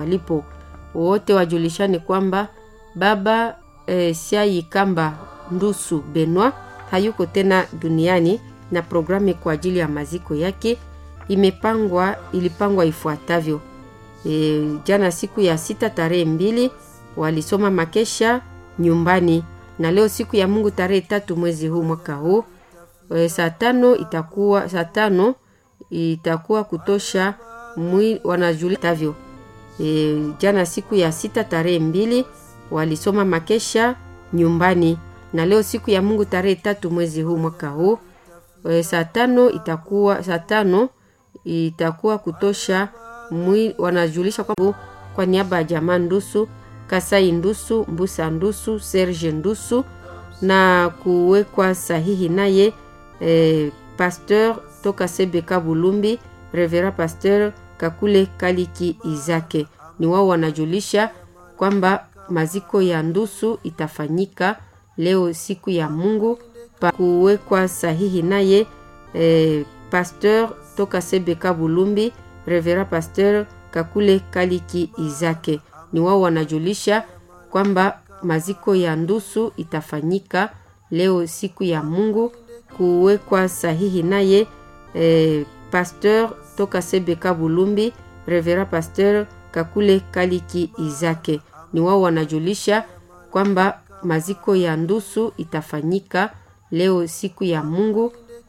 walipo wote wajulishane kwamba baba e, Siai Kamba Ndusu Benwa hayuko tena duniani na programu kwa ajili ya maziko yake imepangwa ilipangwa ifuatavyo. E, jana siku ya sita tarehe mbili walisoma makesha nyumbani na leo siku ya Mungu tarehe tatu mwezi huu mwaka huu e, saa tano itakuwa saa tano itakuwa kutosha mwi wanajulitavyo. E, jana siku ya sita tarehe mbili walisoma makesha nyumbani na leo siku ya Mungu tarehe tatu mwezi huu mwaka huu e, saa tano itakuwa saa tano itakuwa kutosha mwi wanajulisha kwa, kwa niaba ya jamaa Ndusu Kasai Ndusu Mbusa Ndusu Serge Ndusu na kuwekwa sahihi naye e, pasteur toka Sebeka Bulumbi Revera Pasteur Kakule Kaliki Izake. Ni wao wanajulisha kwamba maziko ya Ndusu itafanyika leo siku ya Mungu pa kuwekwa sahihi naye e, pasteur toka Sebeka Bulumbi Revera Pasteur Kakule Kaliki Izake. Ni wao wanajulisha kwamba maziko ya Ndusu itafanyika leo siku ya Mungu kuwekwa sahihi naye e, pasteur toka Sebeka Bulumbi Revera Pasteur Kakule Kaliki Izake. Ni wao wanajulisha kwamba maziko ya Ndusu itafanyika leo siku ya Mungu